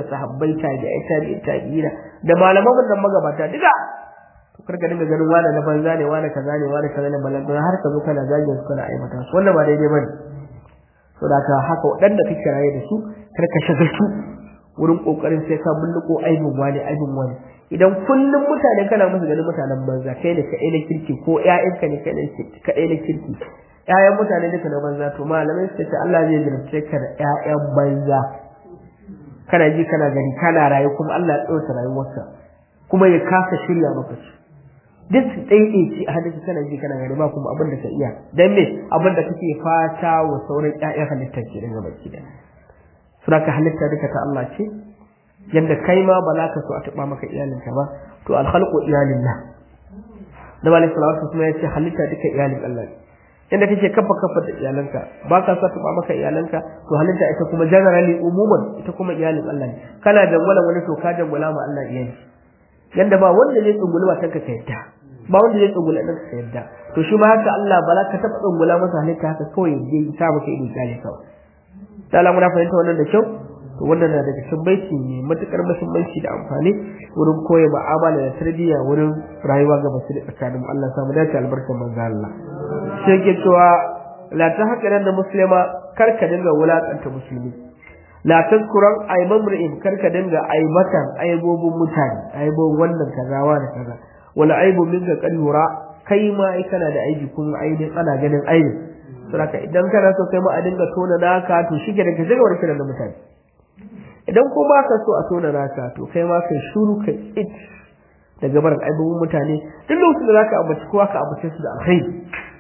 sahabbai tabi'ai tabi'i tabi'ina da malaman nan magabata duka to karka dinga ganin wani na banza ne wani kaza ne wani kaza ne balan har ka zo kana zagin su kana aibata su wannan ba daidai bane so da ka haka waɗanda kake raye da su karka shagaltu wurin kokarin sai ka bulluko aibin wani aibin wani idan kullum mutane kana musu ganin mutanen banza kai ne kaɗai na kirki ko ƴaƴanka ne kaɗai na kirki ƴaƴan mutane duka na banza to malamai suka ce Allah zai jarabce ka da ƴaƴan banza kana ji kana gani kana rayu kuma Allah ya ɗauka rayuwarka kuma ya kasa shirya maka su duk su ɗaiɗaici a hadisi kana ji kana gani ba kuma abin da ka iya dan me abin da kake fata wa sauran ƴaƴan halittar ke daga baki da suna ka halitta duka ta Allah ce yadda kai ma ba za ka so a taɓa maka iyalinka ba to alhalqu iyalillah da malai salawatu kuma ya ce halitta duka iyalin Allah ne yadda kake kafa kafa da iyalanka ba ka so a taɓa maka iyalanka to halitta ita kuma generally umuman ita kuma iyalin Allah ne kana dangwala wani to ka dangwala ma Allah iyali yadda ba wanda zai tsunguli matanka ka yadda ba wanda zai tsungula ɗanka ka yadda to shi ma haka Allah ba za ka taɓa tsungula masa halitta haka kawai ya je sa maka ido kyale kawai ta Allah muna fahimta wannan da kyau to wannan na daga cikin baiti ne matukar muhimmanci da amfani wurin koya mu'amala da tarbiyya wurin rayuwa ga basu da tsakanin Allah samu dace albarkar manzo Allah sai yake cewa la ta haka da muslima kar ka dinga wulakanta musulmi la tazkuran ayman mur'in kar ka dinga aibatan aibobin mutane aibobin wannan kaza wa da kaza wala aibu minka kad yura kai ma ai kana da aibi kuma aibin ana ganin aibin saboda idan kana so kai ma a dinga tona naka to shi ke da ka shiga kiran da mutane idan ko ba ka so a tona naka to kai ma kai shuru kai it daga barin aibubun mutane duk lokacin da zaka ambaci kowa ka ambace su da alkhairi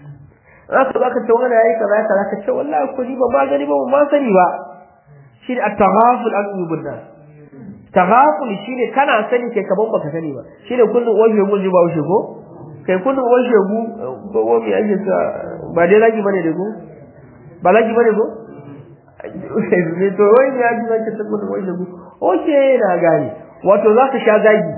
za ka zaka ce wani yayi kaza kaza ka ce wallahi ko ni ba ma gani ba ba ma sani ba shi ne at-taghaful an yubun nas taghaful shine kana sani kai kaman baka sani ba shine kullun waje mun ji ba wuce ko kai kullun waje mu ko wani ake sa ba dai lagi bane da ku ba lagi bane ko ne to wai ya ji zaka tabbata wai da ku oke na gani wato za ka sha zagi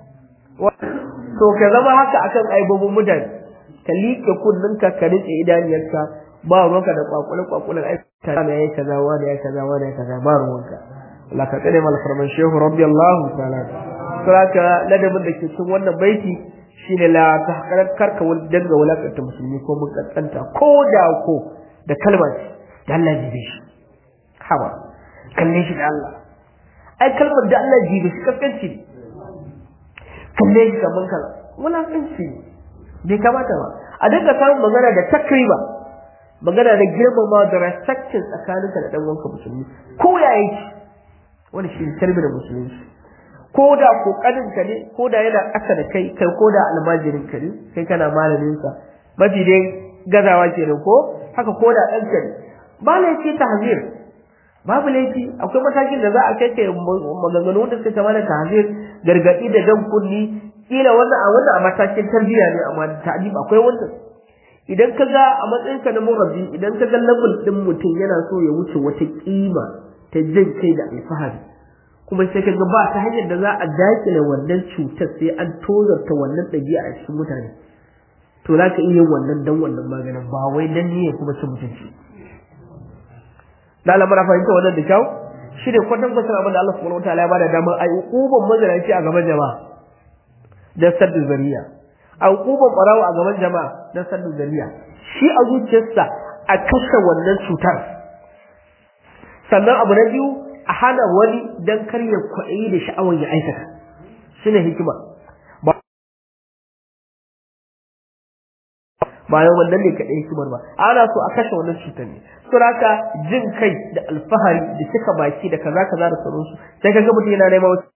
to ka zama haka akan aibobin mutane ka liƙe kunninka ka rike idaniyarka ba ruwanka da kwakule kwakulen ai ta ne yayi kaza wani yayi kaza wani yayi kaza ba ruwanka Allah ka tsare mal farman shehu radiyallahu ta'ala saka ladabin da ke cikin wannan baiti shine la tahqarat karka wal danga walakanta musulmi ko mun kankanta ko da ko da kalmar da Allah jibe shi hawa kalle shi da Allah ai kalmar da Allah jibe shi kaskanci ne kalle shi kaman kala wulakanci ne bai kamata ba a dinga samun magana da takriba magana da girmama da respectin tsakaninka da dan uwanka musulmi ko ya yake wani shi kalmi da musulunci ko da kokarin ka ne ko da yana ƙasa da kai kai ko da almajirin ka ne kai kana malamin sa mafi dai gazawa kenan ko haka ko da ɗan ka ne ba laifi tahzir babu laifi akwai matakin da za a kai kai maganganu da suka mana tahzir gargadi da jan kunni kila wannan a wannan a matakin tarbiyya ne amma ta'lim akwai wannan idan ka ga a matsayinka na murabbi idan ka ga level din mutum yana so ya wuce wata kima ta jin kai da alfahari kuma sai ka ga ba ta hanyar da za a dakile wannan cutar sai an tozarta wannan ɗabi'a a cikin mutane to za ka iya wannan dan wannan maganin ba wai dan ne kuma cin mutunci da Allah mara fahimta wannan da kyau shi ne kwatan kwatan abin da Allah subhanahu wataala ya bada damar ai hukuban mazalaci a gaban jama'a da saddu zariya a hukuban barawo a gaban jama'a da saddu zariya shi a zuciyarsa a kashe wannan cutar sannan abu na biyu a hana wani dan kar ya kwaɗayi da sha'awar ya aikata shine hikima bayan wannan ne kaɗai hikimar ba ana so a kashe wannan cutar ne suraka jin kai da alfahari da cika baki da kaza kaza da sauransu sai kaga mutum yana neman wasu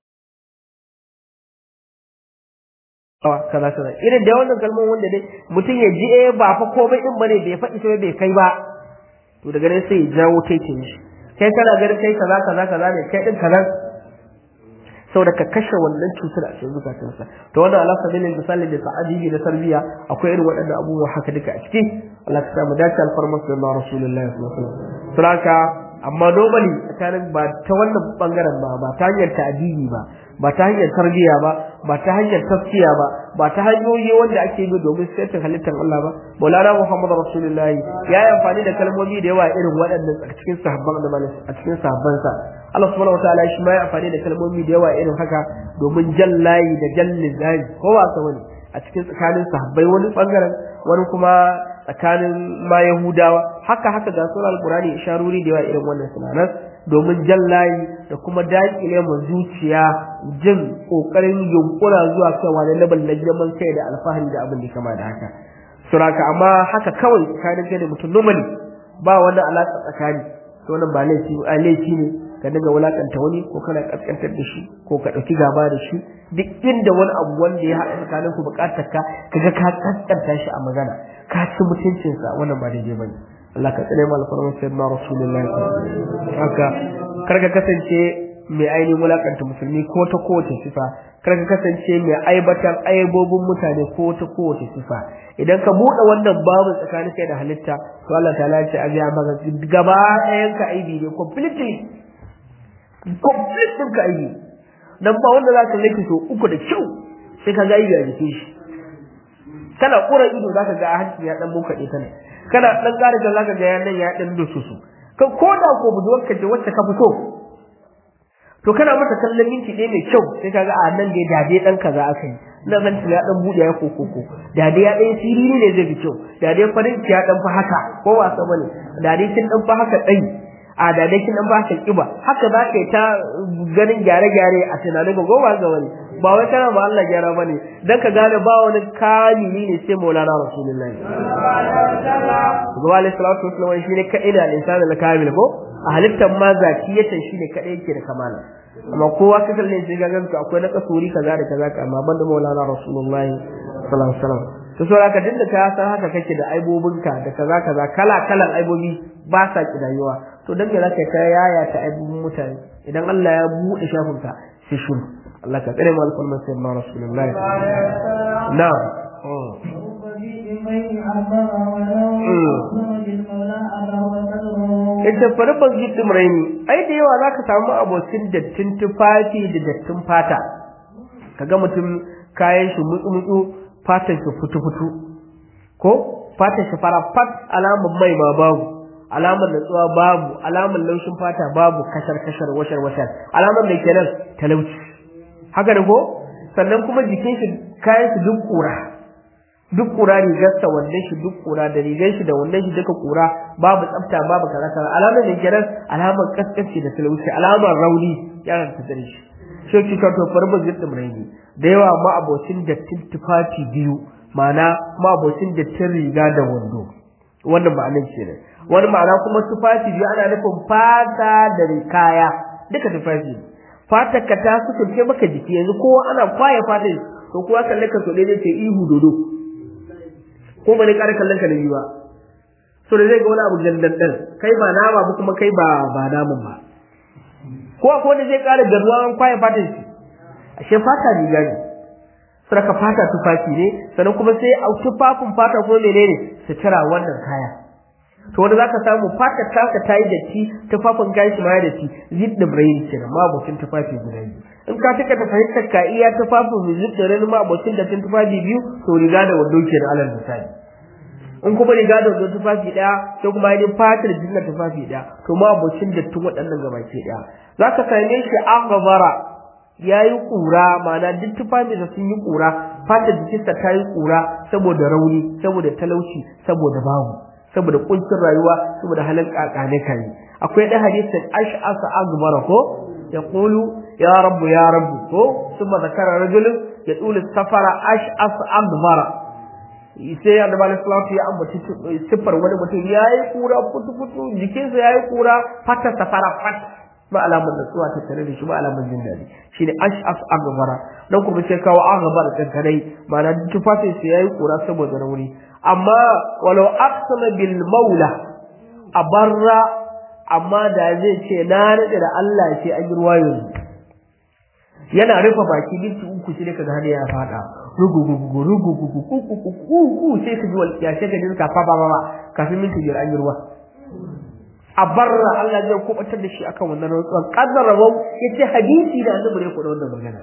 kaza kaza irin da wannan kalmar wanda dai mutum ya ji eh ba fa komai din bane bai faɗi sai bai kai ba to daga nan sai ya jawo kai ce shi kai kana ganin kai kaza kaza kaza ne kai din kaza saboda ka kashe wannan cutar a cikin zukatansa to wannan ala sabilin misali da sa'adi na tarbiya akwai irin waɗannan abubuwa haka duka a ciki Allah ka samu dace alfarmar sallallahu rasulullahi sallallahu alaihi wasallam saboda amma normally tsakanin ba ta wannan bangaren ba ba ta hanyar ta'adili ba ba ta hanyar tarbiyya ba ba ta hanyar tafsiya ba ba ta hanyoyi wanda ake bi domin saitin halittar Allah ba Maulana Muhammad Rasulullahi ya yi amfani da kalmomi da yawa irin waɗannan a cikin sahabban da a cikin sahabbansa Allah subhanahu wataala shi ma ya amfani da kalmomi da yawa irin haka domin jallayi da jallin zai ko ba sa wani a cikin tsakanin sahabbai wani bangaren wani kuma tsakanin ma Yahudawa haka haka ga sunan Alqur'ani isharori da yawa irin wannan sunanan domin jallayi da kuma daƙile mu zuciya jin kokarin yunkura zuwa kaiwa da labal na girman kai da alfahari da abin da kama da haka suraka amma haka kawai tsakanin kai da mutum normally ba wani alaƙa tsakani to wannan ba laifi a laifi ne ka dinga wulakanta wani ko kana kaskantar da shi ko ka ɗauki gaba da shi duk inda wani abu wanda ya haɗa tsakanin ku buƙatar ka kaga ka kaskanta shi a magana ka ci mutuncinsa wannan ba daidai bane Allah ka tsare mu alfarman sayyidina rasulullahi haka kar ka kasance mai ainihin wulakanta musulmi ko ta kowace sifa kar ka kasance mai aibatar aibobin mutane ko ta kowace sifa idan ka buɗe wannan babu tsakanin kai da halitta to Allah ta lace a ga maka gaba ɗayan ka aibi ne completely completely ka aibi dan ba wanda za ka laifi so uku da kyau sai ka ga aibi a jikin shi kana kura ido zaka ga hanci ya dan bukaɗe ta ne kana dan ƙara da zaka ga ya nan ya dan dususu ka koda ko buduwar ka ce wacce ka fito to kana mata kallon minti ɗaya mai kyau sai kaga a nan dai dade dan kaza aka yi nan nan ya dan bude ya kokoko dade ya dan siriri ne zai fi kyau dade farin ya dan fa haka ko wasa bane dade kin dan fa haka dai a dade kin dan fa haka kiba haka za ka yi ta ganin gyare-gyare a tunanin ga gowa ga wani ba wai kana ba Allah gyara bane dan ka gane ba wani kamili ne sai Maulana Rasulullahi Zuwa alaihi salatu wasallam shine kadai da al-insani al-kamil ko a halittar ma zakiyatan shine kadai yake da kamala amma kowa ka kalle sai ga ganka akwai na kasuri kaza da kaza ka amma banda Maulana Rasulullahi sallallahu alaihi wasallam to so haka dinda ka san haka kake da aibobinka da kaza kaza kala kalan aibobi ba sa kidayuwa to dan me zaka ta yaya ta aibobin mutane idan Allah ya bude shafinka sai shuru Allah ka tsare mu alfarman sayyidina Rasulullahi na'am ita farban jikin raini ai da yawa zaka samu abokin dattin tufafi da dattin fata kaga mutum kayan shi mutsu mutsu fatan shi futu futu ko fatan shi fara fat alamun mai ma babu alamar natsuwa babu alamar laushin fata babu kashar kashar washar washar alamar da kenan talauci haka da ko sannan kuma jikin shi kayan shi duk kura duk kura rigarsa wannan shi duk kura da rigar shi da wannan shi duka kura babu tsafta babu karata alamar da kenan alamar kaskanci da talauci alamar rauni yaran ta dare shi shi ki ka to farba zidda muraini da yawa ma abocin dattin tufafi biyu ma'ana ma abocin dattin riga da wando wannan ma'anar kenan wani ma'ana kuma tufafi biyu ana nufin fata da kaya duka tufafi fatar ka ta sukunce maka jiki yanzu kowa ana kwaye fatar to kowa kalle ka so dai ce ihu dodo ko ba ne ƙara kallon ka da ba so da zai ga wani abu jandandan kai ba nama ba kuma kai ba ba namun ba ko ko da zai ƙara garuwa an kwaye fatar shi ashe fata riga ne saraka fata tufafi ne sannan kuma sai a tufafin fata kuma menene sutura wannan kaya to wanda zaka samu fata taka tayi datti tufafin gashi ma ya datti zidda brain kenan ma abokin tufafi guda biyu in ka taka ta fahimtar ka iya tufafin zidda ran ma abokin da tun tufafi biyu to riga da wando kenan alal misali in kuma riga da wando tufafi daya sai kuma yin fatar jinna tufafi daya to ma abokin da tun waɗannan gabaki daya zaka same shi aghbara yayi kura ma'ana duk tufafi da sun yi kura fatar jikinsa ta yi kura saboda rauni saboda talauci saboda babu saboda kuncin rayuwa saboda halin kakane kai akwai da hadisin ash'asa aghbara ko yaqulu ya rabbu ya rabbu ko thumma zakara rajulun yaqulu safara ash'asa aghbara sai ya da salatu ya ambaci sifar wani mutum yayi kura futu futu jikinsa yayi kura fata safara fat ba alamun natsuwa ta tare da shi ba alamun jin daɗi shine ash'as aghbara dan kuma sai kawo aghbara kankanai ma'ana tufafin sa yayi kura saboda rauni amma walau aqsama bil maula abarra amma da zai ce na rade da Allah sai an yi ruwa yanzu yana rufe baki minti uku sai kaga hada ya fada rugu rugu rugu rugu rugu sai ka ji wal ya shaka din ka fa ba ba kafin minti biyar an yi ruwa a barra Allah zai kubatar da shi akan wannan rantsuwa kaddara wau yace hadisi da annabi ne kuɗa wannan magana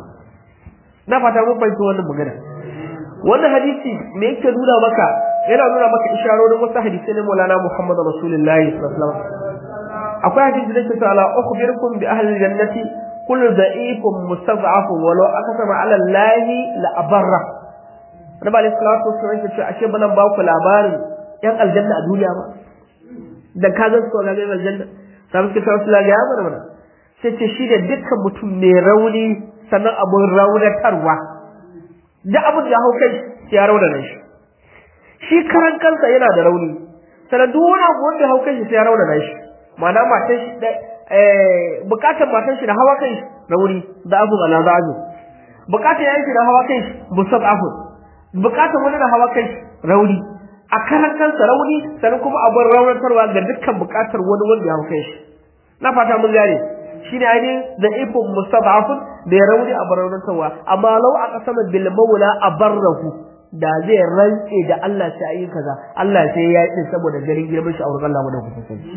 na fata mun fahimci wannan magana wannan hadisi me yake nuna maka yana nuna maka isharorin wasu hadisai na Maulana Muhammad Rasulullahi sallallahu alaihi wasallam akwai hadisi da ke cewa la ukhbirukum bi ahli jannati kullu da'ifun mustad'afun walau akasama ala allahi la abarra Nabi alaihi salatu wasallam yake cewa ashe bana ba ku labarin yan aljanna a duniya ba da ka ga su ga yan aljanna sai suke cewa su ya mana mana sai ce shi da dukkan mutum mai rauni sannan abun raunatarwa da abun da ya hau kai ya raunana shi shi karan kansa yana da rauni sannan duk wani abu wanda ya hau kai shi ya raunana shi ma'ana matan shi da bukatar matan shi da hawa kai rauni da abu ala zazu bukatar yayin shi da hawa kai musab afu bukatar wani da hawa kai rauni a karan kansa rauni sannan kuma abin raunarwa ga dukkan bukatar wani wanda ya hau kai shi na fata mun gane shine ainihin da ifin mustad'afun da ya rauni a barantarwa amma lau a kasama bil maula abarrahu da zai rantse da Allah sai ayi kaza Allah sai ya yi saboda garin girman shi a wurin Allah wanda kuka sani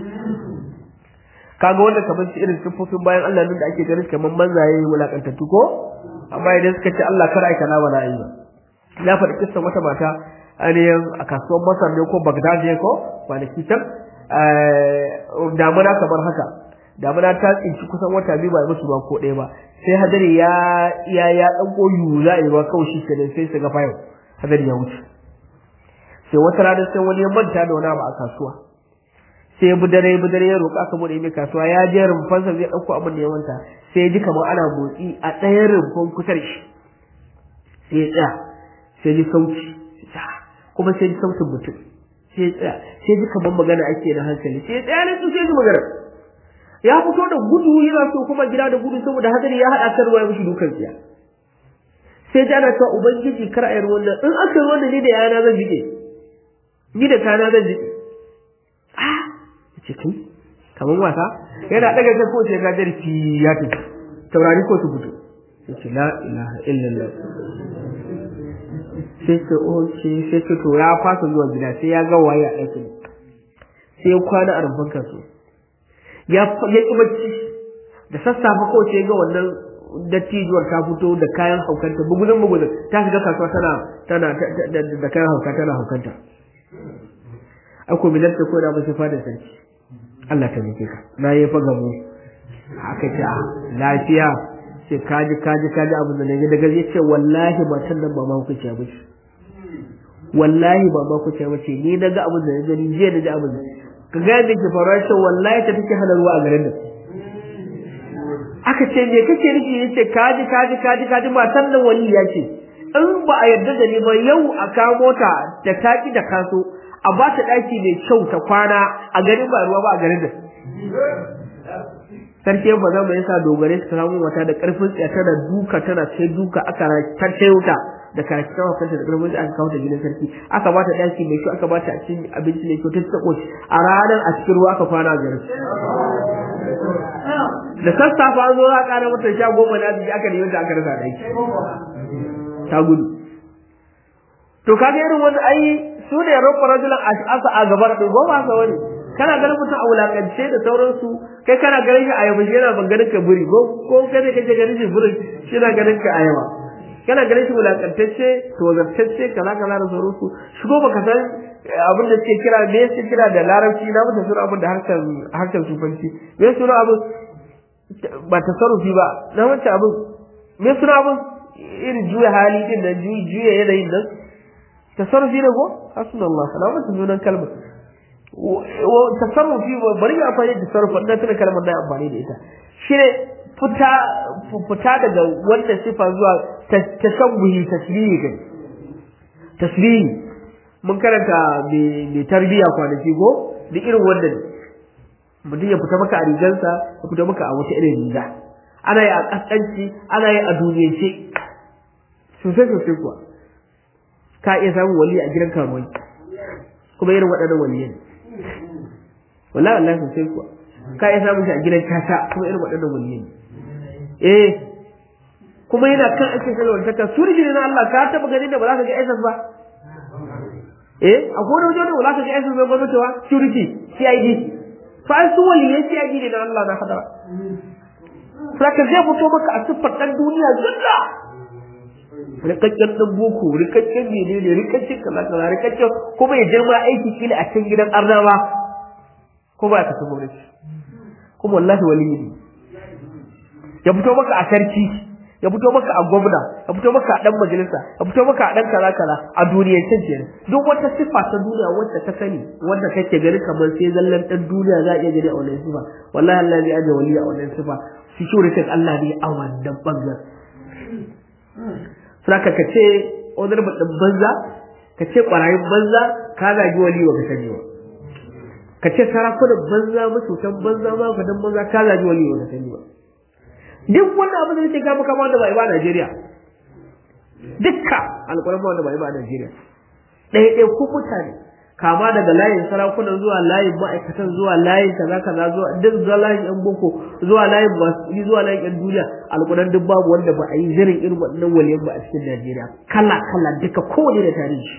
kaga wanda kamar shi irin sifofin bayan Allah nan da ake ganin kamar manzaye wulakantattu ko amma idan suka ce Allah kar aika na wala ayi ba na faɗi kissan wata mata ainihin a kasuwar Masar ne ko Baghdad ne ko kwanaki can damuna kamar haka damuna ta tsinci kusan wata biyu ba musu ba ko ɗaya ba sai hadari ya ya ya dan koyu za a yi ba kawai shi kenan sai su ga fayo hadari ya wuce sai wata rana sai wani ya manta da wani abu a kasuwa sai ya budare budare ya roƙa aka bude mai kasuwa ya je rumfansa zai ɗauko abin da ya manta sai ya ji kamar ana motsi a ɗayan rumfan kusa da shi sai ya tsaya sai ji sauti kuma sai ji sautin mutum sai ya tsaya sai ji kamar magana ake da hankali sai ya tsaya ne sai ji magana ya fito da gudu yana so kuma gida da gudu saboda hadari ya haɗa kan ruwa ya mishi dukan tsiya sai ji ana cewa ubangiji kar a yi ruwan nan in aka yi ruwan ni da yana zan jike ni da kana zan jike ah ce kai kamar wasa yana daga kai ko sai ga darki ya tafi taurari ko su fito sai ce la ilaha illallah sai ce o ce sai ce to ya fasa zuwa gida sai ya ga waye a ɗakin sai ya kwana a rumfan kansu ya ya ki bacci da sassafe ko sai ga wannan dattijuwar ta fito da kayan haukanta bugudun bugudun ta shiga kasuwa tana tana da kayan hauka tana haukanta ako bilar ta koda ba sai fada sarki Allah ta mike ka na yi fa gamo aka ce a lafiya sai kaji kaji kaji abin da nake daga ya ce wallahi matan nan ba ma ku ce ba wallahi ba ma ku ce ba ce ni naga abin da na gani jiya na ji abin da ka ga yadda ke faruwa shi wallahi ta take hana ruwa a garin nan aka ce me kake nufi yace kaji kaji kaji kaji matan nan wali ya ce in ba a yarda da ni ba yau a kamo ta da taki da kaso a ba ta daki mai kyau ta kwana a garin ba ruwa ba a garin nan sarki ba za mu yasa dogare su samu wata da karfin tsiya tana duka tana sai duka aka tarce wuta da karaki ta wakanta da karfin aka kawo ta gidan sarki aka ba ta daki mai kyau aka ba ta cin abinci mai kyau ta tsako a ranar a cikin ruwa aka kwana a garin da sassafa an zo za a kara mata sha goma na arziki aka nemi ta aka rasa daki ta gudu to kaga irin wani ai su ne rabba rajulan ash'asa a gabar din goma sa wani kana ganin mutum a wulakance da sauransu kai kana ganin shi a yaba shi yana ban ganin ka buri ko ko kai ne kake ganin shi buri shi na ganin ka a yaba kana ganin shi wulakantacce to zartacce kaza kaza da sauransu shi ko baka san abin da suke kira me suke kira da larabci na mutum suna abin da harkar harkar sufanci me suna abin ba tasarrufi ba na wancan abin me suna abin irin juya hali din nan juya yanayin nan tasarrufi ne ko hasbunallah salamu sunan kalmar tasarrufi bari ya amfani da tasarrufi na tuna kalmar na amfani da ita shine fita fita daga wannan sifa zuwa tashabbuhi tasbihi kai tasbihi mun karanta mai tarbiya kwanaki ko duk irin wannan mutum ya fita maka a rigansa ya fita maka a wata irin riga ana yi a kaskanci ana yi a duniyance sosai sosai kuwa ka iya samun wali a gidan karuwai kuma irin waɗannan waliyan wallahi wallahi sosai kuwa ka iya samun shi a gidan kasa kuma irin waɗannan waliyan eh kuma yana kan ake kalwar ta su ne na Allah ka taba ganin da ba za ka ga SS ba eh akwai wani wajen da ba za ka ga SS ba gwamnati ba security CID fa ai su waliyai sai yaji ne da Allah na hadara saka zai fito maka a siffar dan duniya zalla rikakken dan boko rikakken menene rikakken kaza kaza rikakken kuma ya jirma aiki kila a cikin gidan arnawa ko ba ka tafi gwamnati kuma wallahi waliyi ne ya fito maka a sarki ya fito maka a gwamna ya fito maka a dan majalisa ya fito maka a dan kaza kaza a duniyar can kenan duk wata siffa ta duniya wacce ta sani wanda kake gani kamar sai zallan dan duniya za a iya gani a wannan siffa wallahi Allah zai aje wali a wannan siffa security Allah ne a wannan bangar saka ka ce honorable din banza ka ce kwarayin banza ka zagi wali wa ka sani ba ka ce sarakunan banza mututan banza ma ka dan banza ka zagi wali wa ka sani ba duk wannan abin da nake ga maka wanda bai ba Najeriya dukka alƙur'ani wanda bai ba Najeriya ɗaya ɗaya ku mutane kama daga layin sarakunan zuwa layin ma'aikatan zuwa layin kaza kaza zuwa duk zuwa layin yan boko zuwa layin masu zuwa layin yan duniya alƙur'an duk babu wanda ba a yi zirin irin waɗannan waliyan ba a cikin Najeriya kala kala duka kowane da tarihi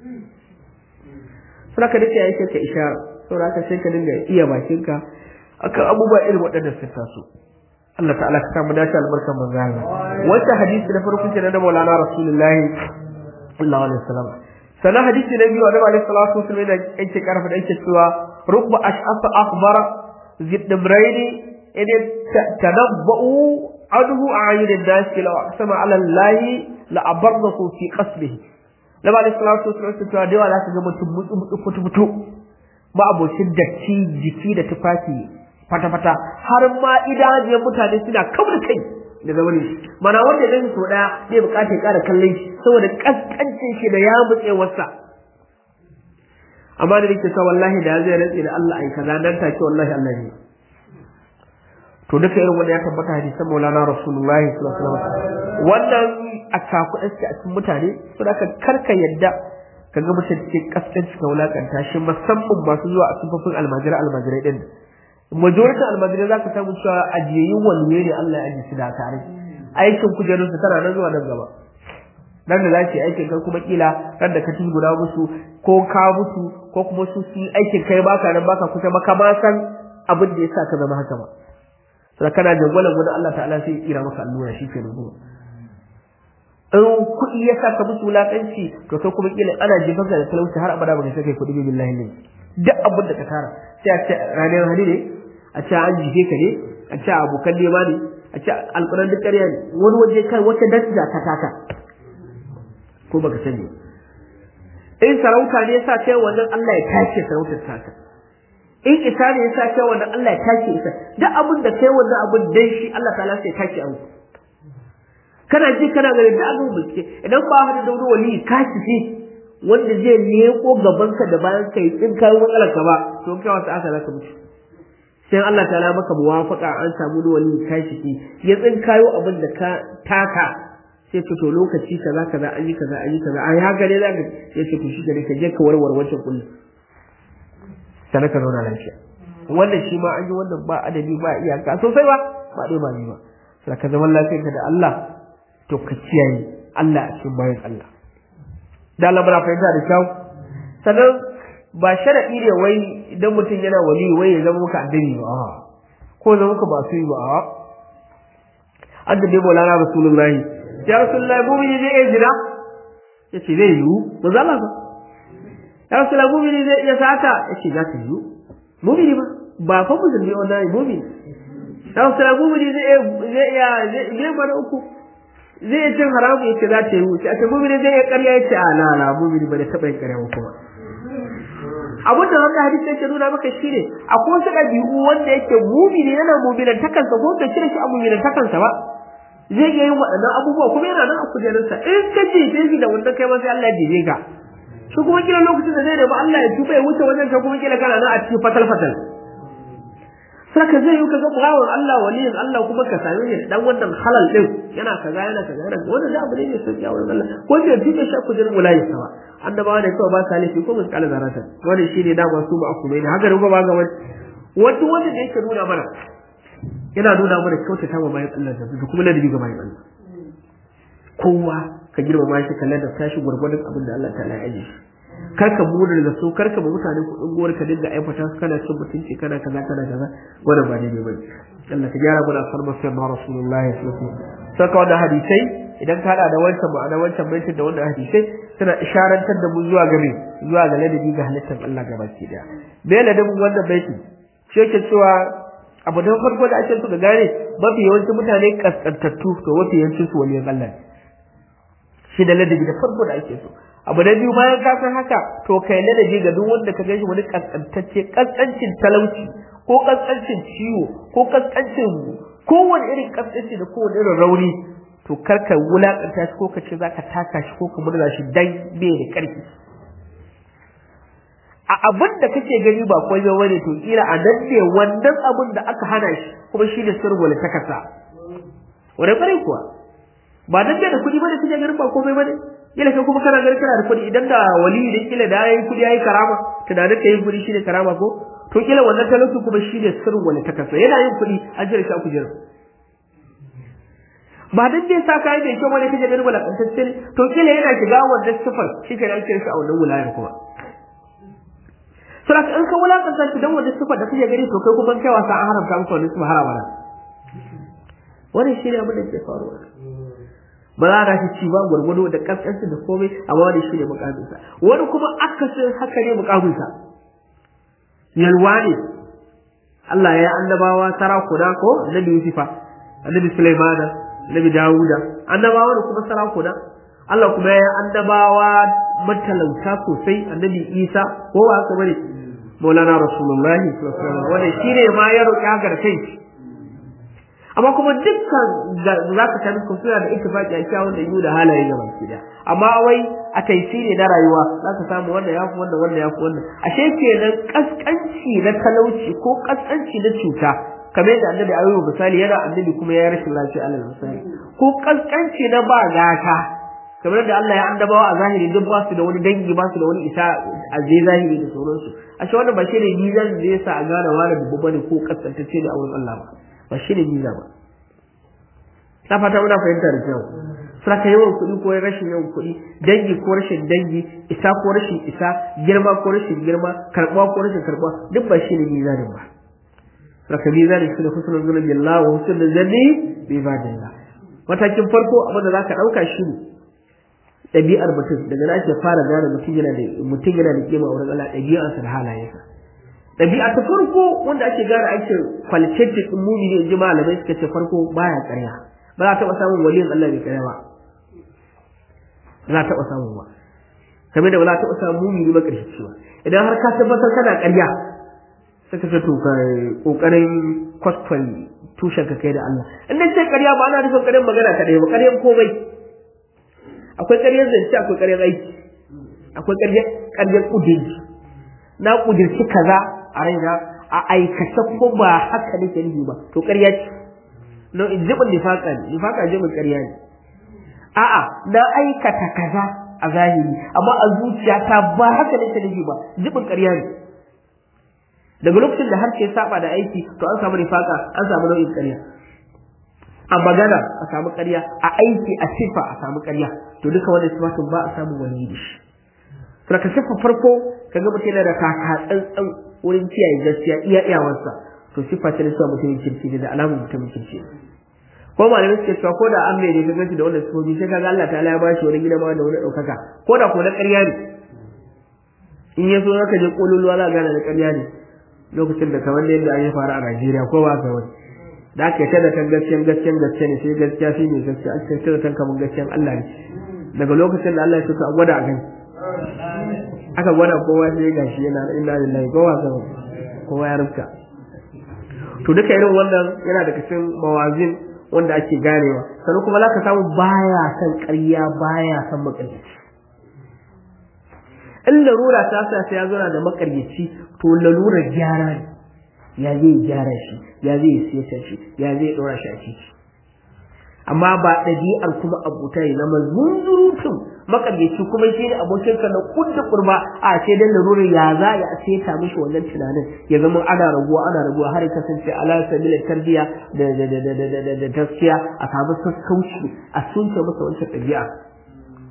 saboda da ya yi ka ishara saboda haka sai ka dinga iya bakinka akan abubuwa irin waɗannan sun taso Allah ta'ala ka samu dace albarkan manzo Allah wannan hadisi na farko kenan da Maulana Rasulullahi sallallahu alaihi wasallam sanan hadisi na biyu da Alaihi salatu wasallam da yake karfa da yake cewa rubba ash'asa akhbar zidbrayn idan tanabba'u adhu a'yun an-nas law aqsama 'ala Allah la abarrahu fi qasbihi da Alaihi salatu wasallam cewa da yawa za ka ga mutum mutu mutu futu futu ba abocin datti jiki da tufafi fata-fata har ma idanun mutane suna kawar kai daga wani mana wanda zai so daya zai bukata ya kara kallon shi saboda kaskancin shi da ya mutse wasa amma da nake sa wallahi da zai rantsi da Allah ai kaza dan take wallahi Allah ne to duka irin wanda ya tabbata hadisan Maulana Rasulullahi sallallahu alaihi wasallam wannan a cakuɗe a cikin mutane saboda karka yadda ka ga mutum cikin kaskanci ka wulakanta shi musamman masu zuwa a sufafin almajirai almajirai din majority almajirai za ka samu cewa ajiyayyun waliye ne Allah ya ajiye su da tare aikin kujerunsu tana nan zuwa nan gaba nan da za su yi aikin kai kuma kila ran da ka ci guda musu ko ka mutu ko kuma su su aikin kai baka nan baka kusa ba ma san abin da ya sa ka zama haka ba sai kana jangwalan wani Allah ta'ala sai ya kira maka allura shi ke rubuwa in kuɗi ya sa ka musu wulaƙanci to kai kuma kila ana jefar da talauci har abada ba ka sai kai kuɗi billahi ne duk abin da ka tara sai a ce ranar hali ne a ce an jife ka ne a ce abokan nema ne a ce alƙuran duk ƙarya ne wani waje kai wata daraja ta taka ko baka sani in sarauta ne yasa kai wannan Allah ya tace sarautar taka in isa ne yasa kai wannan Allah ya tace isa duk abin da kai wannan abin dai shi Allah ta'ala sai ya tace abu kana ji kana ganin da abin bincike idan ba hada da wani wali ka ci wanda zai leko gabanka da bayan ka yi tsin kayo matsalar ka ba to kai wasu aka zaka mutu sai Allah ta la maka muwafaka an samu da wani kashi ki ya tsin kayo abin da ka taka sai ce to lokaci kaza kaza an yi kaza an yi kaza ai haka ne zaka sai ce to shi gare ka je ka warware wancan kullu sai ka zauna lafiya wannan shi ma an yi wannan ba adadi ba iyaka sosai ba ba dai ba ni ba sai ka zaman lafiyarka da Allah to ka kiyaye Allah a cikin bayan Allah da Allah muna fahimta da kyau sannan ba sharadi ne wai idan mutum yana wali wai ya zama muka addini ba ko zama muka ba su yi ba an da dai maulana rasulullahi ya rasulullahi mu mini zai iya jira ya ce zai yiwu ba za ba ya rasulullahi mu mini zai iya sata ya ce za ta yiwu mu mini ba ba fa musulmi wannan mu mini ya rasulullahi mu mini zai iya zai iya mana uku zai cin haramu yace za ta yi wuce a ce mumini zai yi ƙarya yace a la la mumini ba da taɓa yin ƙarya ba kuma abin da wannan hadisi yake nuna maka shine akwai wasu ɗabi'u wanda yake mumini yana muminan takansa ko da cire shi a muminan takansa ba zai iya yin waɗannan abubuwa kuma yana nan a kujerarsa in ka ce sai da wanda kai ma sai Allah ya jebe ka shi kuma kila lokacin da zai nemi Allah ya tuba ya wuce wajen ka kuma kila kana nan a cikin fatal fatal saka zai yi kaga bawan Allah waliyin Allah kuma ka same shi dan wannan halal din yana kaza yana kaza yana wannan da abu ne mai sauki a wurin Allah ko da duk shi ku jirin mulayi sawa annabawa ne kawai ba sa laifi ko musu kala zaratan wannan shine da ba su ba aku ne haka ruba ba ga wani wanda wanda da yake nuna mana yana nuna mana kyautata wa bayan Allah da kuma ladabi ga bayan Allah kowa ka girmama shi ka ladabta shi gurgurdan abin da Allah ta'ala ya aje karka muna da so karka ba mutane kuɗin gowar ka dinga aifata su kana cin mutunci kana kaza kana kaza wannan ba daidai bane Allah ka gyara mu da farmar sai ma rasulullahi sallallahu alaihi wasallam saka wannan hadisai idan ka hada da wancan ma'ana wancan baitin da wannan hadisai suna isharantar da mu zuwa game zuwa ga ladabi ga halittar Allah gabaki daya me ladabin wannan baitin shi yake cewa abu da farko da ake so ka gane mafi yawancin mutane kaskantattu to mafi yawancin su waliyan Allah shi da ladabi da farko da ake so abu da biyu bayan ka san haka to kai ladabi ga duk wanda ka gaishe wani kaskantacce kaskancin talauci ko kaskancin ciwo ko kaskancin kowane irin kaskanci da kowane irin rauni to karka wulakanta shi ko ka ce zaka taka shi ko ka murza shi dan bai da karfi a abin da kake gani ba kwai ba bane to kila a nan ne wannan abin da aka hana shi kuma shi ne sirwala ta kasa wani bare kuwa ba dan da kuɗi bane kake ganin ba komai bane kila kai kuma kana ganin kana da kuɗi idan da wali da kila da yayi kuɗi yayi karama tunanin ka yin kuɗi shine karama ko to kila wannan talauci kuma shi ne sirwala ta kasa yana yin kuɗi an jira shi a kujera ba dan da sa kai da kyau wani kake ganin balakantacce ne to kila yana shiga wannan sifar shi ke nan shi a wannan wulayar kuma Sura in ka wulakanta shi dan wajen sifar da kake gani to kai kuma kai wasa an haramta maka wannan sifar harama na. Wannan shi ne abin da ke faruwa. Ba za ka ci ba gwargwado da kaskanci da komai amma wani shi ne mukaminsa. Wani kuma akasin haka ne mukaminsa. Yalwa ne. Allah ya annabawa sarakuna ko Annabi Yusufa, Annabi Sulaimana, Annabi Dawuda, annabawa da kuma sarakuna. Allah kuma ya annabawa matalauta sosai Annabi Isa ko ba haka bane maulana rasulullahi wanda shi ne ma ya roƙi haka da kai amma kuma dukkan za ka tani ku suna da ittifaqi a kyawun da yiwu da halaye ga baki da amma wai a taisiri na rayuwa za ka samu wanda ya fi wanda wanda ya fi wannan ashe kenan kaskanci na talauci ko kaskanci na cuta kamar yadda annabi ayyuba misali yana annabi kuma ya rashin lafiya alal misali ko kaskanci na ba gata kamar da Allah ya annabawa a zahiri duk ba su da wani dangi ba su da wani isa a zai zahiri da sauransu a shi wannan ba shi ne mizan da yasa a gane wani babu bane ko kaskantacce da auren Allah ba ba shi ne miza ba na fata muna fahimta da kyau saka yawan kuɗi ko rashin yawan kuɗi dangi ko rashin dangi isa ko rashin isa girma ko rashin girma karɓuwa ko rashin karɓuwa duk ba shi ne mizanin ba saka mizanin shi ne husnul zulmi billah wa husnul zanni bi ibadillah matakin farko abin da zaka ɗauka shi ne ɗabi'ar mutum daga na ake fara gane mutum yana da mutum yana da kima wurin Allah ɗabi'arsa da halayensa ɗabi'a ta farko wanda ake gane ake qualitative din mumini in ji malamai suka ce farko baya ƙarya ba za a taɓa samun waliyin Allah bai ƙarya ba ba za a taɓa samun ba kamar da ba za a taɓa samun mumini ba ƙarshe cewa idan har ka tabbatar kana ƙarya sai ka ce to ka ƙoƙarin kwaskwal tushen ka kai da Allah in dai ce ƙarya ba ana nufin ƙaryar magana kaɗai ba ƙaryar komai akwai ƙaryar zance akwai ƙaryar aiki akwai ƙaryar ƙaryar ƙudiri na ƙudirci kaza a raina a aikace ko ba haka nake nufi ba to ƙarya ce no in jibin nifaka ne nifaka jibin ƙarya ne a'a na aikata kaza a zahiri amma a zuciyata ba haka nake nufi ba jibin ƙarya ne daga lokacin da harshe saba da aiki to an samu nifaka an samu nau'in ƙarya a magana a samu ƙarya a aiki a sifa a samu ƙarya to duka wannan sifatun ba a samu wani da shi to ka sifa farko kaga mutum yana da taka tsantsan wurin kiyaye gaskiya iya iyawarsa to sifa ce da cewa mutumin kirki ne da alamun mutumin kirki ne ko malamai suke cewa ko da an mai ne gaganci da wannan sifofi sai kaga Allah ta'ala ya ba shi wani gida ma da wani ɗaukaka ko da ko na ƙarya ne in ya so zaka je kololuwa za gane da ƙarya ne lokacin da kamar yadda an yi faru a Najeriya ko ba ka wani da aka yi da kan gaskiyan gaskiyan gaskiya ne sai gaskiya shi ne gaskiya aka yi da kan kamar gaskiyan Allah ne daga lokacin da Allah ya tuka a gwada a gani aka gwada kowa sai ya gashi yana inna lillahi kowa ka kowa ya rufka to duka irin wannan yana daga cikin mawazin wanda ake ganewa sannan kuma zaka samu baya san ƙarya baya san makaryaci in larura ta sa sai ya zo da makaryaci to lalurar gyara ne ya zai gyara shi ya zai siyasa shi ya zai ɗora shi a ciki amma ba ɗabi'ar kuma abuta ya zama zunzurutun makaryaci kuma shi ne abokinka na kudda kurma a ce dan larurar ya za ya seta mishi wannan tunanin ya zama ana raguwa ana raguwa har ya kasance ala sabila tarbiya da da da da da da gaskiya a samu sassauci a sunce masa wancan ɗabi'a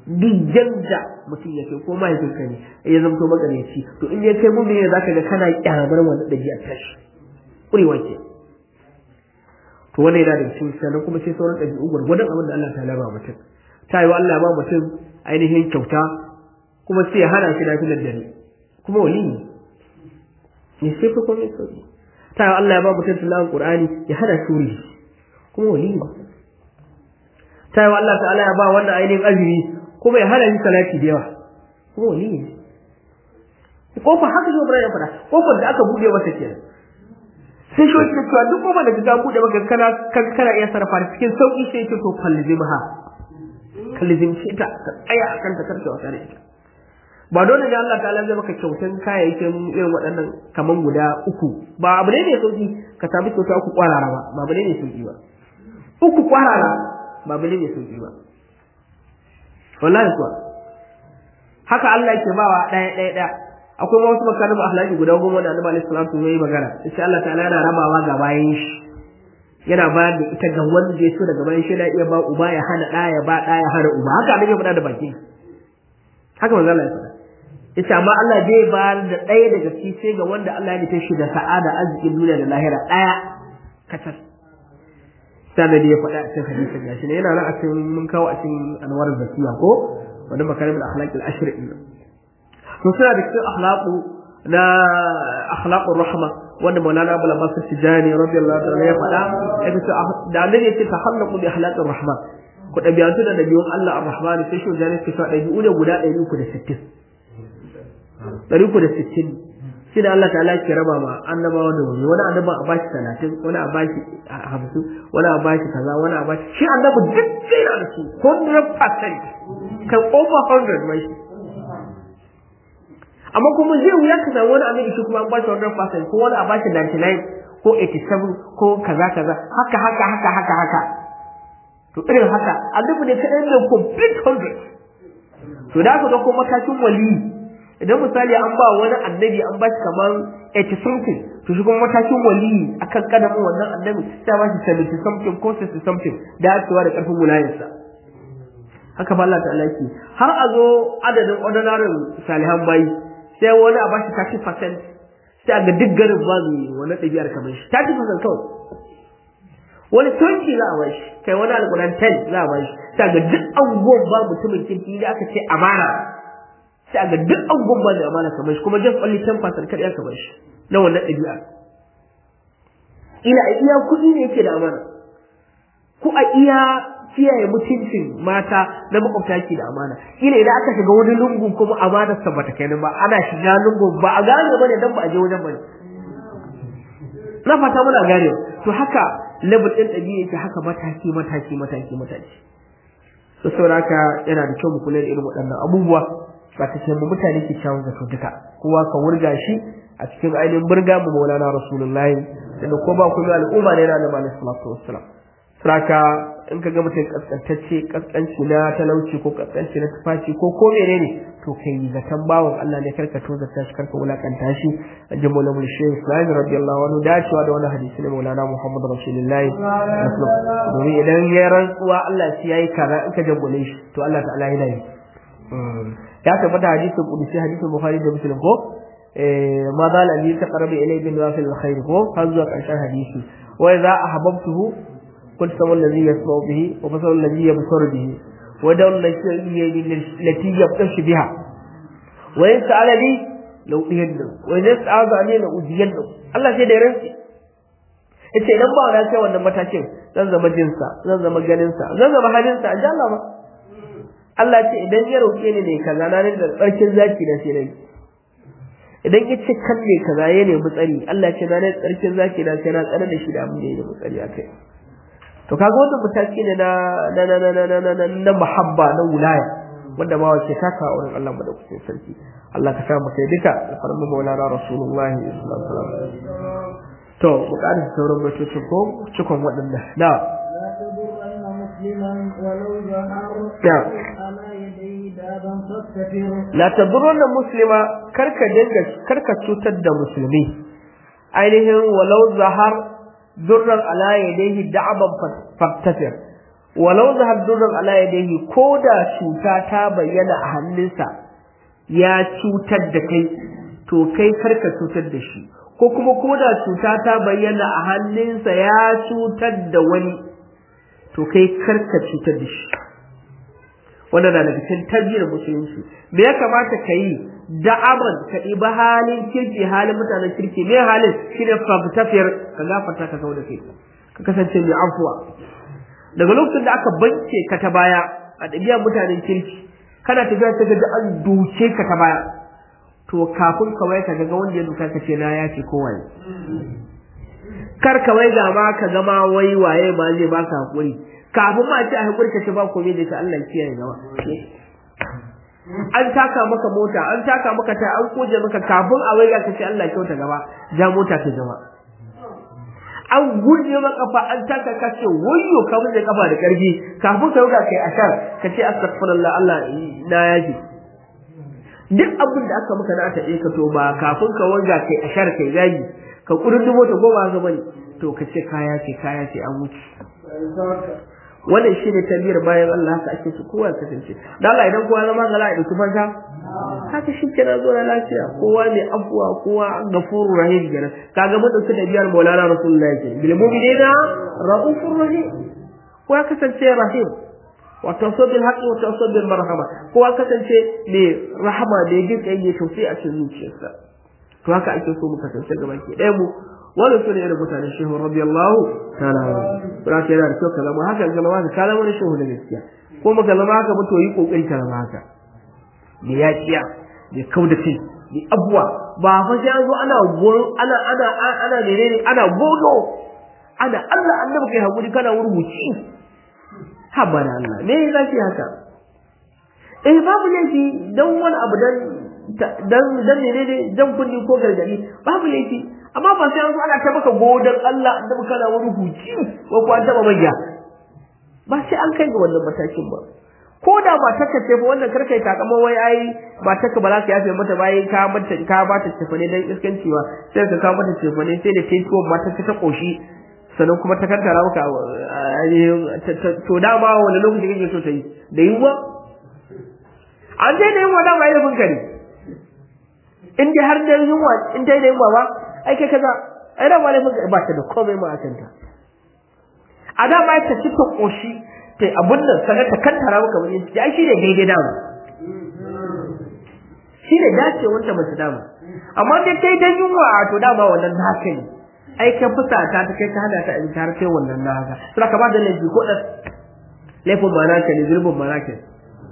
duk yanda mutum ya kai ko mahaifinka ne ya zamto magareci to in ya kai mumini ne zaka ga kana kyamar wannan dabi'a tashi kurewa ke to wannan yana da cikin sannan kuma sai sauran ɗabi'u gwargwadon abin da Allah ta ba mutum ta yi Allah ba mutum ainihin kyauta kuma sai ya hana shi lafiyar dare kuma wali ne ne sai fa kuma sauki ta yi Allah ya ba mutum tilawar Qur'ani ya hana shi wuri kuma wali ne ta yi Allah ta'ala ya ba wannan ainihin azumi kuma ya hana shi salati da yawa kuma wali ne kofa haka shi Ibrahim ya faɗa kofar da aka buɗe masa kenan sai shi wata cewa duk kofar da ka buɗe maka kana kana iya sarrafa cikin sauki sai ce to kallizimha kallizimce ta ka tsaya akan ta karka wata da ita ba dole ne Allah ta'ala zai maka kyautan kayayyakin irin waɗannan kaman guda uku ba abu ne mai sauki ka sami kyauta uku kwarara ba ba abu ne mai sauki ba uku kwarara ba abu ne mai sauki ba wallahi kuwa haka Allah yake bawa ɗaya ɗaya ɗaya akwai wasu makarin akhlaqi guda goma da Annabi sallallahu alaihi wasallam yayi magana insha Allah ta'ala yana rabawa ga bayan shi yana bayar da ita ga wanda ya so daga bayan shi yana iya ba uba ya hana ɗa ya ba ɗa ya hana uba haka annabi ya faɗa da baki haka manzo Allah ya faɗa yace amma Allah zai bayar da ɗaya daga ciki sai ga wanda Allah ya nufe shi da sa'ada arzikin duniya da lahira ɗaya kacal sai da ya faɗa a cikin hadisin gashi ne yana nan a cikin mun kawo a cikin anwar zakiya ko wani makarimul akhlaq al-ashr din to suna da cikin akhlaqu na akhlaqur rahma wanda Maulana Abu Abbas Tijani radiyallahu ta'ala ya faɗa yake da annabi yake tahallaqu bi akhlaqir rahma ku dabi'antu da dabi'un Allah ar-Rahman sai shi jani ke faɗa dabi'u ne guda 360 360 shi da Allah ta'ala ke raba ma annabawa da wani wani annaba a bashi 30 wani a bashi 50 wani a bashi kaza wani a bashi shi annabi duk sai da shi 100% kan over 100 mai shi amma kuma zai wuya ka samu wani annabi shi kuma an bashi 100% ko wani a bashi 99 ko 87 ko kaza kaza haka haka haka haka haka to irin haka annabi ne kadai ne complete 100 to da ka ga ko matakin wali idan misali an ba wani annabi an bashi kamar 80 something to shi kuma matakin wali akan kadamin wannan annabi sai ba shi 70 something ko 60 something da cewa da karfin wilayarsa haka ba Allah ta'ala yake har a zo adadin ordinary salihan bayi sai wani a bashi 30% sai a ga duk garin ba mai wani ɗabi'ar kamar shi 30% kawai wani 20 za a bashi kai wani alƙulan 10 za a bashi sai a ga duk abubuwan ba mutumin kirki da aka ce amana sai a ga duk abubuwan ba da amana kamar shi kuma just only 10% kaɗai aka bar shi na wannan ɗabi'a ila a iya kuɗi ne yake da amana ko a iya kiyaye mutuncin mata na makwabta ke da amana ila idan aka shiga wani lungu kuma amanar sa bata kai ba ana shiga lungu ba a gane bane dan ba a je wajen bane na fata muna gane to haka level din dabi'a yake haka mataki mataki mataki mataki to saboda yana da kyau mu kula da irin waɗannan abubuwa ba ta ce mu mutane ke kyawun zato duka kowa ka wurga shi a cikin ainihin burga mu maulana rasulullahi da ko ba kuma al'umma ne na da malai salatu wassalam saka in ka ga mutum kaskantacce kaskanci na talauci ko kaskanci na tufaci ko ko menene to kai zaton bawon Allah ne karka to zata shi karka wulakanta shi an ji maulana shehu islami radiyallahu anhu dacewa da wani hadisi ne maulana muhammad rasulullahi domin idan ya rantsuwa Allah shi yayi kaza in ka jambule shi to Allah ta'ala yana yi ya tabbata hadisin kudusi hadisin bukhari da muslim ko ma za la li taqrabu ilayhi bin wafil alkhair ko har zuwa karshen hadisi wa idza ahbabtuhu قلت سوى الذي يسمع به وبصر الذي يبصر به ودور التي يبطش بها وإن سأل لي لو أدينه وإن استعاذ عني لو أدينه الله sai da ranci yace idan ba na kai wannan matakin zan zama jinsa zan zama ganinsa zan zama halinsa an Allah ba Allah ce idan ya roke ni ne kaza na ne da tsarkin zaki na sai nayi idan ya ce kan ne kaza ya nemi tsari Allah ce na ne tsarkin zaki na sai na tsare da shi da abin da ya nemi tsari akai to kaga wannan mataki ne na na na na na na na na muhabba na wilaya wanda ba wace taka a wurin Allah madaukakin sarki Allah ka sa mu kai duka alfarmu maulana rasulullahi sallallahu alaihi wasallam to mu ƙara sauran mutocin ko cikon waɗannan na La tadurrunna muslima karka dinga karka cutar da musulmi ainihin walau zahar durran ala yadayhi da'aban faktasir walau da haddurran ala yadayhi ko da cuta ta bayyana a hannunsa ya cutar da kai to kai karka cutar da shi ko kuma ko da cuta ta bayyana a hannunsa ya cutar da wani to kai karka cutar da shi wannan na daga cikin tarbiyyar musulunci me ya kamata ka yi da'aman ka ɗiba halin kirki halin mutanen kirki me halin shine fafitafiyar ka gafarta ka kawo da kai ka kasance mai afuwa daga lokacin da aka banke ka ta baya a ɗabi'ar mutanen kirki kana tafiya ta gaji an duke ka ta baya to kafin ka wai ka ga wanda ya duka ka ce na ya ce kowaye kar ka wai ga ma ka gama wai waye ma zai baka hakuri kafin ma ce a hakuri ka ce ba komai da ta Allah kiyaye gaba an taka maka mota an taka maka ta an koje maka kafin a wai ga ka ce Allah kyauta gaba ja mota ta gaba an gurje maka kafa an taka ka ce wayyo ka mun da kafa da karfi kafin ka ruga kai ashar ka ce astaghfirullah Allah na yaji duk abin da aka maka na ta ka to ba kafin ka wanga kai ashar kai gaji ka kurdumo ta goma ga bane to ka ce kaya ce kaya ce an wuce wannan shine tabiyar bayan Allah haka ake su kowa kasance dan Allah idan kowa zama gala da tufanta haka shi kenan zo na lafiya kowa mai afuwa kowa gafurur rahim kenan kaga mun dauki tabiyar Maulana Rasulullahi kenan bil mu'minina raufur rahim kowa kasance rahim wa tawassul haqqi wa tawassul marhama kowa kasance mai rahama da jin kai ne tausayi a cikin zuciyarsa to haka ake so mu kasance gaba ke ɗaya mu wannan sune irin mutanen shehu radiyallahu ta'ala ba ka yana da kyau ka zama haka ga zama ka zama shehu da gaskiya ko maka zama haka ba to yi kokari ka zama haka da yakiya da kauda kai da abuwa ba fa sai an zo ana ana ana ana menene ana godo ana Allah annabi kai hakuri kana wurguci haba da Allah me yasa ce haka eh babu laifi dan wani abu dan dan dan menene dan kunni ko gargadi babu laifi amma ba sai an zo ana ta maka godan Allah annabi kana wani huci ko ko an taba manya ba sai an kai ga wannan matakin ba ko da ba ta kace fa wannan karka yi takama wai ai ba ta ka ba za ka yafe mata bayan ka mata ka ba ta tafane dan iskanci ba sai ka ka mata tafane sai da kai tuwon mata ta koshi sannan kuma ta kantara maka to dama wani lokaci kake so ta yi da yiwuwa an dai da yunwa dama ilimin ka ne in dai har da yunwa in dai da yunwa ba ai kai kaza ai dama ilimin ka ba ta da komai ma a kanta a dama ta ci ta koshi ta abun nan sanar ta kantara maka wani ciki ai shi ne daidai dama shi ne dace wanda mace dama amma dai kai dan yunwa to dama wannan haka ne ai ka fusata ta kai ka hada ta in har kai wannan na haka sai ka ba da laifi ko dan laifin ma naka ne zulubin ma naka ne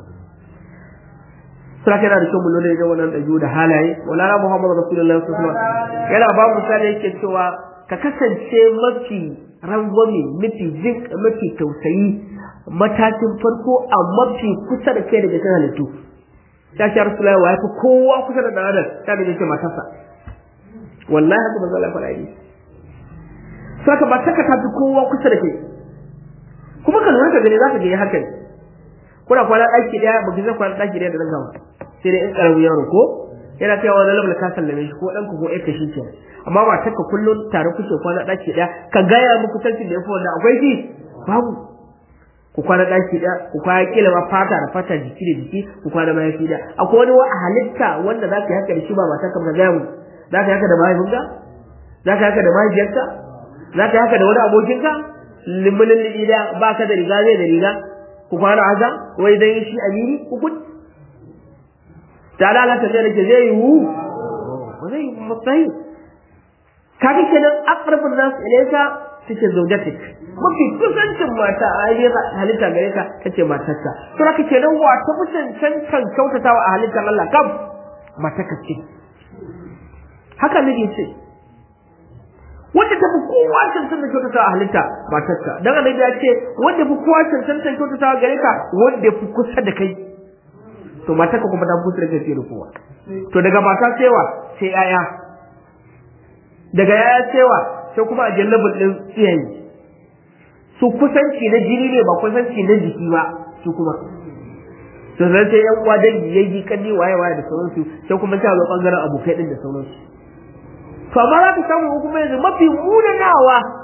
sai kana da kyau mu lura da wannan dabi'u da halaye wala Muhammad Rasulullahi sallallahu alaihi wasallam yana ba mu misali yake cewa ka kasance mafi rangwame mafi jin mafi tausayi matakin farko a mafi kusa da kai daga kan halittu ya ce Rasulullahi wa yafi kowa kusa da dan adam ta da yake matarsa wallahi haka manzo Allah faɗa yi saka ba taka tafi kowa kusa da kai kuma ka lura ka gani zaka ga haka ne kuna kwana ɗaki ɗaya ba ki zai kwana ɗaki ɗaya da nan gaba sai dai in ƙaramin yaro ko yana kai wani labar ka sallame shi ko ɗanka ko ƴarka shi ke amma ba taka kullum tare kuke kwana ɗaki ɗaya ka gaya muku tantin da ya fi wanda akwai shi babu ku kwana ɗaki ɗaya ku kwana kila ma fata da fata jiki da jiki ku kwana mayafi ɗaya akwai wani wa halitta wanda za ka yi haka da shi ba mata ka gaya mu za ka yi haka da mahaifinka za ka yi haka da mahaifiyarka za ka yi haka da wani abokinka limulin liɗa ba ka da riga zai da riga ku kwana haka wai dan shi amini ku kun ta da Allah ta ce ke zai yiwu ba zai matsayi kaga kenan aqrabun nas ilayka take zaujatik mafi kusancin mata a yi halitta gare ka tace matarka to haka kenan wa ta fi cancan kyautatawa a halittar Allah kam matarka ce haka ne ce wanda ta fi kowa cancan da kyautata a halitta matarka dan annabi ya ce wanda fi kowa cancan da kyautata gare ka wanda fi kusa da kai to matarka kuma ta fi kusa da kai da kowa to daga mata cewa sai yaya daga yaya cewa sai kuma a jallabin din iyaye su kusanci na jini ne ba kusanci na jiki ba su kuma to zan sai yan uwa dangi yayi kanni waye waye da sauransu sai kuma ta zo bangaren abokai din da sauransu to amma za ka samu kuma yanzu mafi munanawa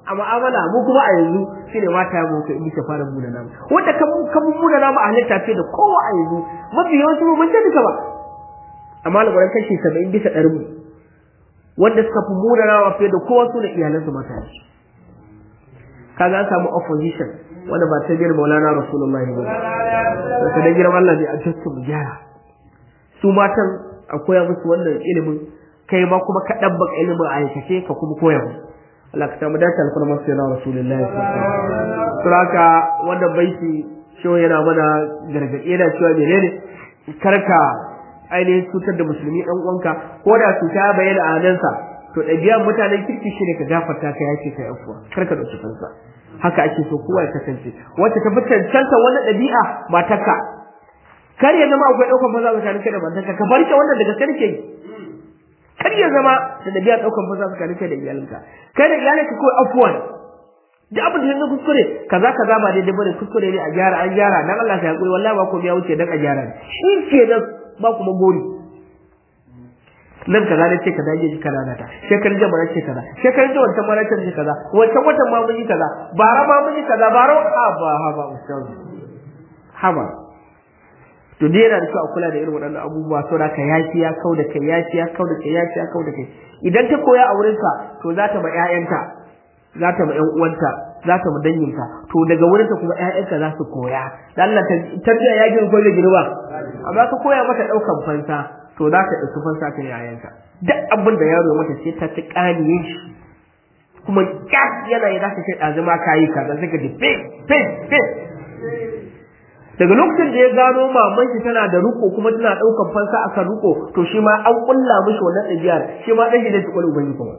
a mu'amala mu kuma a yanzu shine mata mu kai muke fara muna namu wanda kan kan muna namu a halitta ce da kowa a yanzu mafi yawanci mu mun duka ba amma labaran kashi 70 bisa ɗari mu wanda suka fi muna nawa fiye da kowa su da iyalansu mata ne kaga an samu opposition wanda ba ta biyar maulana rasulullahi ba da da girman Allah ne a cikin mu gyara su matan a koya musu wannan ilimin kai ma kuma ka dabbaka ilimin a aikace ka kuma koya musu Allah ka samu dace alfarmar sai na rasulullahi suraka wannan baiti shi yana mana gargaɗi yana cewa menene karka ainihin cutar da musulmi ɗan uwanka ko da cuta ya bayyana a hannunsa to ɗabi'an mutanen kirki shi ne ka gafarta ka yace ka yafuwa karka da fansa haka ake so kowa ya kasance wacce ta fi cancanta wannan ɗabi'a matarka kar ya zama akwai ɗaukar maza tsakanin kai da matarka ka barke wannan daga sarki kar ya zama da ɗabi'a ɗaukar maza tsakanin kai da iyalinka kai da iyalinka kawai afuwan duk abin da yanzu kuskure kaza kaza ba daidai bane kuskure ne a gyara an gyara dan Allah ya hakuri wallahi ba ko ya wuce dan a gyara shi ke nan ba kuma gori nan kaza ne ce kaza je kaza na ta shekarun jama'a ce kaza shekarun jama'a wancan ma ce kaza wancan watan ma mun yi kaza bara ma mun yi kaza bara haba haba ustaz haba to dai yana da kyau a kula da irin waɗannan abubuwa so da ka yafi ya kau da kai yafi ya kau da kai yafi ya kau da kai idan ta koya a wurinka to za ta ma ƴaƴanta za ta ma ƴan uwanta za ta ma danginta to daga wurinta kuma ƴaƴanka za su koya dan Allah tarbiya ya girma ko da girma amma ka koya mata ɗaukan fansa to za ka ɗauki fansa kan ƴaƴanka duk abin da yaro mata sai ta ci ƙaniye shi kuma kyas yana yi za ka kai ɗazuma ka yi kaza sai ka ji fe fe fe daga lokacin da ya gano maman shi tana da ruko kuma tana ɗaukan fansa akan ruko to shi ma an ƙulla mishi wannan ɗabi'ar shi ma ɗan shi zai ci ƙwallo ubangi kuma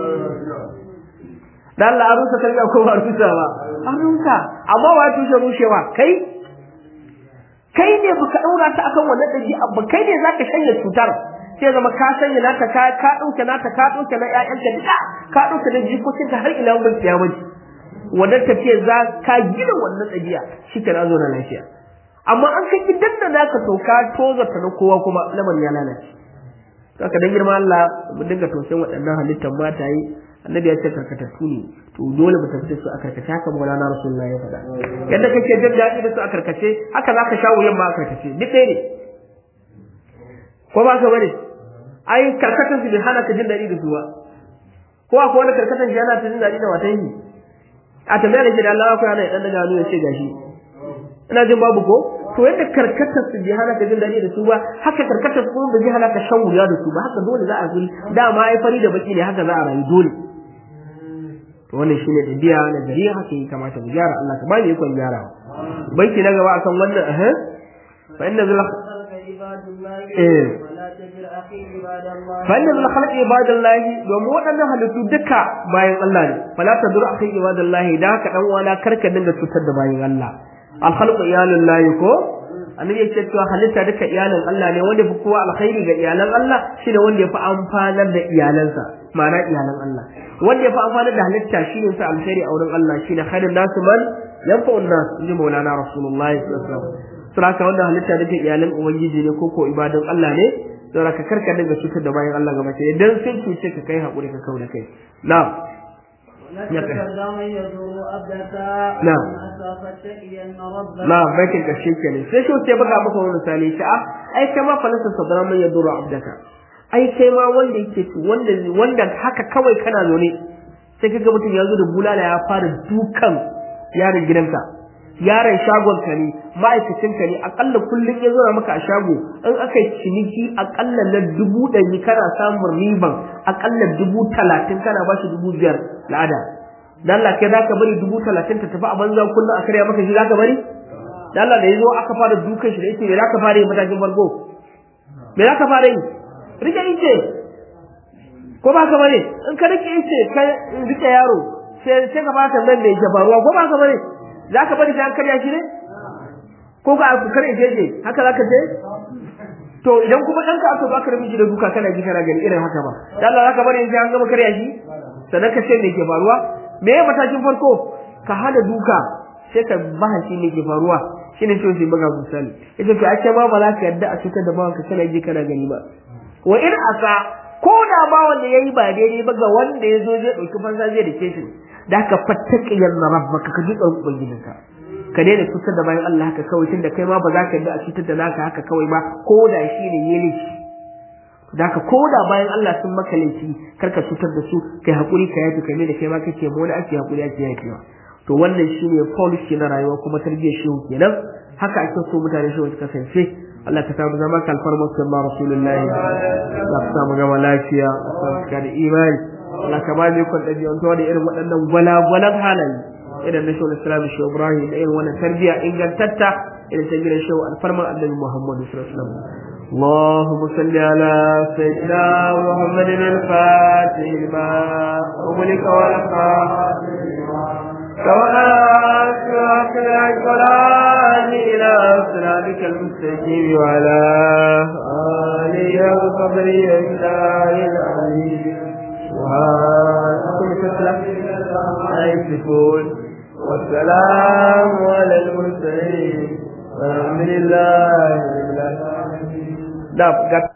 dan Allah an rusa kalma ko ba rusa ba an rusa amma wa tushe rushewa kai kai ne baka daura ta akan wannan dabi'a ba kai ne zaka shanye cutar sai zama ka shanye naka ka ka dauke naka ka dauke na ƴaƴanka duka ka dauke da jikokin ka har ila mun kiyama wannan tafiya za ka gina wannan dabi'a shi ka zo na lafiya amma an kai gidan da naka to ka tozarta na kowa kuma lamarin ya lalace saka dan girma Allah mu dinga tausayin waɗannan halittar mata yi annabi ya ce karkatattu ne to dole mu tafi da su a karkace haka maulana rasulullahi ya faɗa yadda kake jin daɗi da su a karkace haka za ka sha wuyan ma a karkace duk ɗaya ne ko ba ka bane ai karkatan su bai hana ka jin daɗi da su ba ko akwai wani karkatan shi yana ta jin daɗi da watan yi a tambaya da ke da Allah akwai hana ya ɗan daga hannu ya ce gashi ina jin babu ko to yadda karkatar su bai hana ka jin daɗi da su ba haka karkatar su kuma bai hana ka shan wuya da su ba haka dole za a guri dama ai fari da baki ne haka za a rayu dole to wannan shine dabi'a na gari haka yi kamata mu gyara Allah ka bani ikon gyara banki na gaba akan wannan eh fa inna zul eh fa inna zul khalq ibadallahi domin waɗannan halittu duka bayan Allah ne fala tadur akhi ibadallahi da haka dan wala karka dinga cutar da bayan Allah al khalqu iyalullahi ko annabi yake cewa halitta duka iyalan Allah ne wanda fi kowa alkhairi ga iyalan Allah shine wanda ya fi amfanar da iyalansa ma'ana iyalan Allah wanda ya fi amfanar da halitta shine sa alkhairi a wurin Allah shine khairun nasu man yanfa'u nas inji maulana rasulullahi sallallahu alaihi wasallam saboda wanda halitta duka iyalan ubangiji ne ko ko ibadan Allah ne saboda ka karka dinga cutar da bayan Allah gaba ɗaya idan sun cuce ka kai hakuri ka kauda kai na'am نعم نعم bakin karshe kenan sai shi sai baka maka wani misali shi a ai kai ma falasa sadra man yaduru abdaka ai kai ma wanda yake wanda wanda haka kawai kana zo ne sai kaga mutum ya zo da bulala ya fara dukan yaron gidanka yaron shagon ka ne ma'aikacin ka ne akalla kullum ya zo maka a shago in aka yi ciniki akalla na dubu ɗari kana samun riban akalla dubu talatin kana ba shi dubu biyar la'ada dan Allah kai zaka bari dubu talatin ta tafi a banza kullum a karya maka shi zaka bari dan Allah da yazo aka fara dukan shi da yake me zaka fara yi matakin farko me zaka fara yi rike ice ko ba ka bane in ka rike ice ka rike yaro sai sai ka fara nan da yake faruwa ko ba ka bane zaka bari sai an karya shi ne ko ka ku kare jeje haka zaka je to idan kuma ɗanka aka baka rabi shi da duka kana ji kana gani irin haka ba dan Allah zaka bari sai an gama karya shi sannan ka ce me ke faruwa me ya matakin farko ka hada duka sai ka bahanci ne ke faruwa shine ce sai buga misali ita to ake ma ba za ka yadda a cutar da bawanka kana ji kana gani ba wa in asa ko da ba wanda yayi ba daidai ba ga wanda ya zo zai dauki fansa zai dake shi da haka fattaqiyan rabbaka ka ji tsoron ubangijinka ka daina cutar da bayan Allah haka kawai tunda kai ma ba za ka yi a cutar da naka haka kawai ba ko da shi ne yayi laifi da haka ko da bayan Allah sun maka laifi kar ka cutar da su kai hakuri ka yafi kai da kai ma kake mu wani ake hakuri ake yafewa to wannan shine policy na rayuwa kuma tarbiyyar shehu kenan haka ake so mutane shehu su kasance Allah ka samu zama kalfarmar sallallahu rasulullahi Allah ka samu zama lafiya ka da imani Allah ka ba mu kun dabi'antuwa da irin waɗannan gwalagwalan halaye irin na shehu islam shehu ibrahim da irin wannan tarbiyya ingantatta irin ta gidan shehu alfarman annabi muhammadu sallallahu alaihi wasallam اللهم صل على سيدنا محمد الفاتح لما أغلق والخاتم سواء الصلاة إلى صراطك المستقيم وعلى آله وصحبه أجمعين العظيم سبحان كل كتلة يصفون والسلام على المرسلين والحمد لله رب العالمين